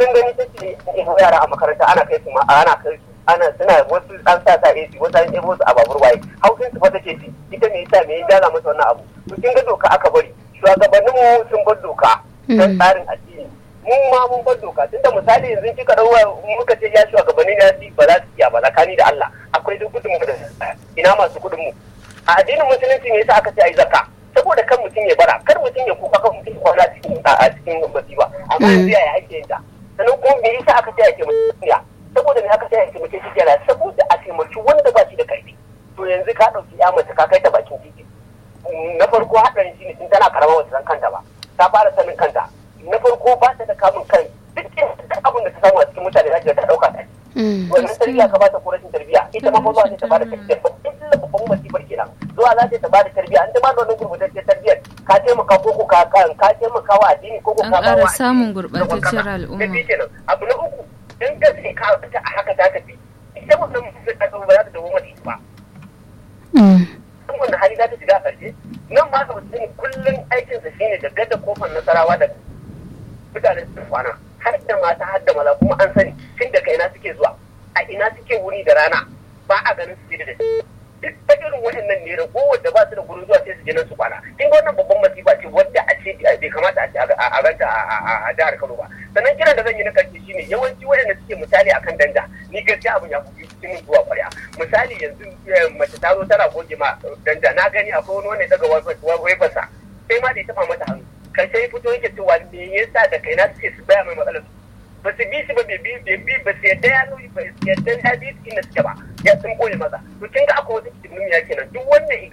kullum gani take ɗebo yara a makaranta ana kai su ma ana kai su ana suna wasu an sa sa AC wasu an ɗebo su a babur waye hausin su fa take ci ita me yasa me ya jaza masa wannan abu to kin ga doka aka bari shugabannin mu sun bar doka don tsarin addini mu ma mun bar doka tunda misali yanzu kika dawo muka ce ya shugabannin ya ci ba za su iya ba tsakani da Allah akwai duk gudun mu da ina masu kudin mu a addinin musulunci ne yasa aka ce ai zakka saboda kan mutum ya bara kar mutum ya kuka kan mutum ya kwana cikin a cikin masifa amma yanzu yaya ake yin ta sannan kuma me yasa aka ce ya taimaki ya saboda me aka ce ya taimaki shi kenan saboda a taimaki wanda ba shi da karfi to yanzu ka ɗauki ya mace ka kai ta bakin titi na farko haɗarin shi ne tun tana karama wata san kanta ba ta fara sanin kanta na farko ba ta da kamun kan duk abin da ta samu a cikin mutane za ta ɗauka ta wannan tarbiyya ka bata ko rashin tarbiyya ita ma ba ta bada tarbiyya ba illa babban masifar kenan zuwa za ta bada tarbiyya an ta ba da wannan gurbataccen tarbiyyar ka taimaka ko ko ka ka taimaka wa addini ko ko ka ba wa samun gurbataccen al'umma kenan abu na uku in gaske ka ta a haka ta tafi ita wannan mutum ta ba za ta dawo mata ba wannan hali za ta shiga a ƙarshe nan ma ka mutum kullum aikinsa shine da gada kofar nasarawa da mutane su kwana har da mata har da maza kuma an sani tun daga ina suke zuwa a ina suke wuri da rana ba a ganin su da duk ta irin waɗannan ne ragowar da ba su da gurin zuwa sai su je nan su kwana kin ga wannan babban masifa ce wadda a ce bai kamata a ce a ranta a jihar Kano ba sannan kiran da zan yi na karshe shine yawanci waɗanda suke misali akan danda ni gaskiya abin ya fi cikin zuwa ƙwarya misali yanzu mace ta zo tana goge ma danda na gani akwai wani wanda ya daga waifarsa sai ma da ya taɓa mata hannu karshe ya fito yake cewa me yasa da kaina suke su baya mai matsalar ba su bi shi ba bai bi bi ba su yadda ya nuni ba su yadda ya bi inda suke ba ya sun koyi masa to kin ga akwai wata kidnimiya kenan duk wanda